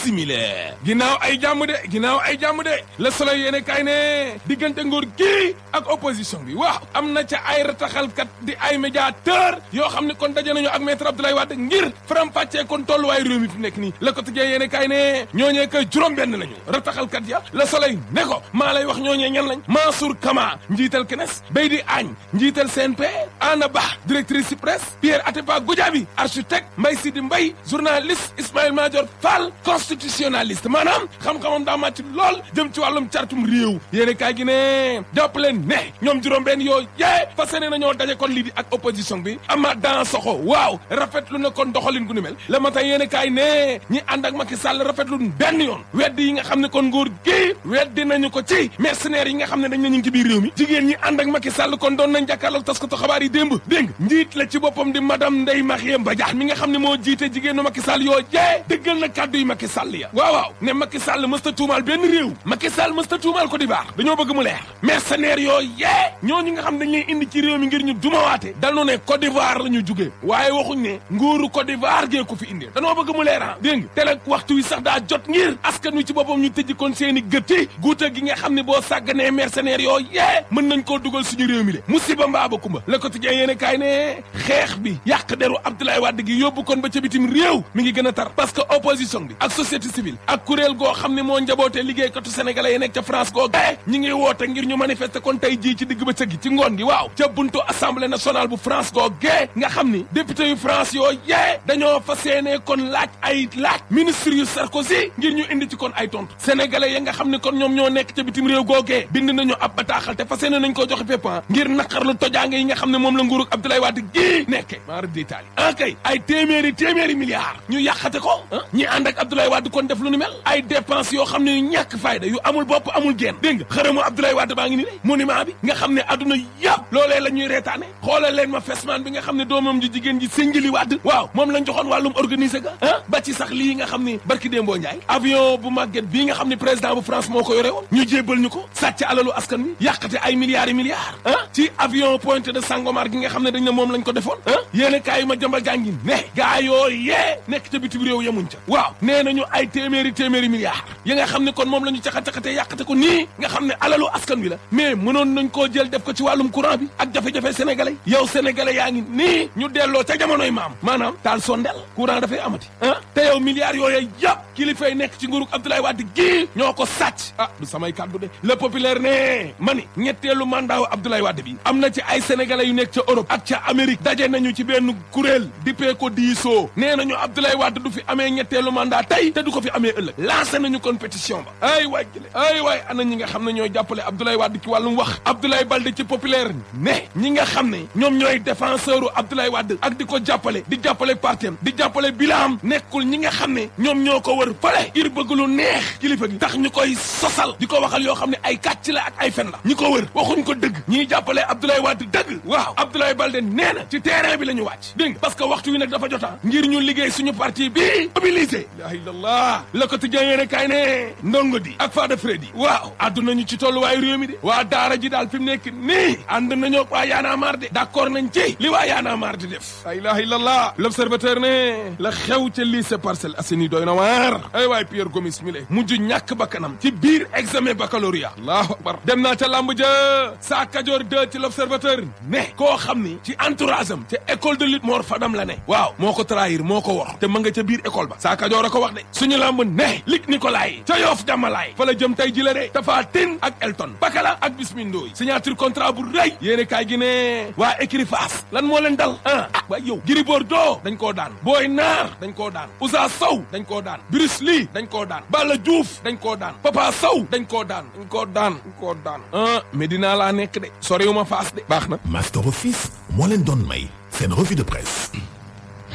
bisimile ginnaaw ay jàmm de ginnaaw ay jàmm de le soleil yéene kay ne diggante nguur gi ak opposition bi waaw am na ca ay rataxalkat di ay médiateur yoo xam ne kon daje nañu ak maître Abdoulaye Wade ngir faram-fàccee kon tolluwaay réew mi fi nekk nii le quotidien yéene kay ne ñooñee kay juróom benn lañu rataxalkat ya le soleil ne ko maa lay wax ñooñee ñan lañ Mansour Kama njiital CNES Beydi Agne njiital CNP Anna Ba directrice ci presse Pierre Atepa Goudiaby architecte Mbaye Sidi Mbaye journaliste Ismaïla Madior Fall constitutionnaliste maanaam xam-xamam daa màcc lool jëm ci wàllum cartum réew yéene kaay gi ne jàpp leen ne ñoom juróom-benn yoo yee fas yéene nañoo daje kon lii di ak opposition bi ama dans soxo waaw rafetlu na kon doxalin gu ni mel le matin yéene kaay ne ñi ànd ak Macky Sall rafetlu benn yoon weddi yi nga xam ne kon nguur gi weddi nañu ko ci mercenaires yi nga xam ne dañ na ñu ngi ci biir réew mi jigéen ñi ànd ak Macky Sall kon doon nañ jàkkaarloog taskatu xabaar yi démb dégg nga njiit la ci boppam di madame Ndeye Marième Badiane mi nga xam ne moo jiite jigéenu Macky Sall yoo jee dëggal na kàddu yi Macky Sall ya waaw waaw ne Macky Sall mësta tuumaal benn réew Macky Sall mësta tuumaal ko di baax dañoo bëgg mu leer mercenaires yoo yee ñooñu nga xam dañ lay indi ci réew mi ngir ñu dumawaate dañu ne Côte d'Ivoire la ñu jugee waaye waxuñ ne nguuru Côte d'Ivoire gee ko fi indi dañoo bëgg mu leer ah dégg nga te nag waxtu wi sax daa jot ngir askan wi ci boppam ñu tëj kon seen i gëtti guuta gi nga xam ne boo sàgganee mercenaires yoo yee mën nañ koo dugal suñu réew mi de musiba mbaa ba kumba le quotidien yéene kaay ne xeex bi yàq deru Abdoulaye Wade gi yóbbu kon ba ca bitim réew mi ngi gën a tar parce que opposition bi ak société civile ak kuréel goo xam ne moo njabootee liggéeykatu sénégalais yi nekk ca France goo ñi ngi woote ngir ñu manifester kon tey jii ci digg ba cëg gi ci ngoon gi waaw ca buntu assemblée nationale bu France goo gee nga xam ni député yu France yoo yee dañoo fas yéene kon laaj ay laaj ministre yu Sarkozy ngir ñu indi ci kon ay tontu sénégalais ya nga xam ne kon ñoom ñoo nekk ca bitim réew googee bind nañu ab bataaxal te fas yéene nañ ko joxe fépp ngir naqarlu tojaange yi nga xam ne moom la nguurug Abdoulaye Wade gii nekke maara détaali ah kay ay téeméeri téeméeri milliards ñu yàqate ko ah ñi ànd ak Abdoulaye Wade kon def lu ni mel ay dépenses yoo xam ne yu ñàkk fayda yu amul bopp amul génn dégg nga xërëmu Abdoulaye Wade baa ngi ni lay monument bi nga xam ne adduna yëpp loolee la ñuy reetaane xoolal leen ma fesman bi nga xam ne doomam ji jigéen ji Sindiély Wade waaw moom lañ joxoon wàllum organisé ga ah ba ci sax lii nga xam ne barki démboo Njaay avion bu màgget bii nga xam ne président bu France moo ko yore woon ñu jébbal ñu ko sàcc alalu askan wi yàqate ay milliards yi milliards ah ci avion Pointe de Sangomar gi nga xam ne dañ ne moom lañ ko defoon ah yéen kaay ma jëmbal jàngi ne gaa yoo yee nekk ca bitim réew yemuñ ca waaw nee nañu ay téeméeri téeméeri milliards yi nga xam ne kon moom la ñu caxa-caxatee yàqate ko nii nga xam ne alalu askan wi la mais mënoon nañ koo jël def ko ci wàllum courant bi ak jafe-jafe sénégalais yow sénégalais yaa ngi nii ñu delloo ca jamonoy maam maanaam taal sondel courant dafay amati ah te yow milliards yooyu yëpp kilifay nekk ci nguurug Abdoulaye Wade gii ñoo ko sàcc ah du samay kàddu de le populaire ne mani ñetteelu mandat wu Abdoulaye Wade bi am na ci ay sénégalais yu nekk ca Europe ak ca Amérique daje nañu ci benn kuréel dippee ko diisoo nee nañu Abdoulaye Wade du fi amee ñetteelu mandat tey te du ko fi amee ëllëg lancé nañu kon pétition ba ay waay jële ay waay ana ñi nga xam ne ñooy jàppale Abdoulaye Wade ci wàllum wax Abdoulaye Balde ci populaire ne ñi nga xam ne ñoom ñooy défenseur u Abdoulaye Wade ak di ko jàppale di jàppale partem di jàppale bilaam nekkul ñi nga xam ne ñoom ñoo ko wër fale ngir bëgg lu neex kilifa gi tax ñu koy sosal di ko waxal yoo xam ne ay kàcc la ak ay fen la ñi ko wër waxuñ ko dëgg ñiy jàppale Abdoulaye Wade dëgg waaw Abdoulaye Balde nee na ci terrain bi la ñu wàcc dégg nga parce que waxtu wi nag dafa jota ngir ñu liggéey suñu parti bi mobilisé la ilallah le quotidien yéene kaay ne ndongo di ak Fada Freddy waaw àdduna ñu ci tolluwaayu réew mi de waa daara ji daal fi mu nekk nii ànd nañoo waa yaana maar de d'accord nañ ci li waa yaana maar di def la ilaha illallah l'observateur ne la xew ca lycée Parcelles Assainies doy na waar ay waay Pierre Gomis mi le mujj ñàkk bakkanam ci biir examen baccalauréat allahu akbar dem naa ca lamb ja saa kajoor deux ci l'observateur ne koo xam ni ci entourage am ca école de lutte Mor Fadam la ne waaw moo ko trahir moo ko wax te ma nga ca biir école ba saa kajoor a ko wax de suñu lamb ne lig Nicolay ca yoof jàmmalaay fa la jëm tey ji la de Tapha Tine ak Elton Pakala ak Bismi Ndoy signature contrat bu rëy yéene kaay gi ne waa écurie Fass lan moo leen dal ah waay yow Gris Bordeaux dañ koo daan Boy Naar dañ koo daan Ousa Sow dañ koo daan Bruce Lee dañ koo daan Balla Diouf dañ koo daan Papa Sow dañ koo daan dañ koo daan dañ koo daan ah Medina laa nekk de soriwuma Fass de baax na Master Office moo leen doon may seen revue de presse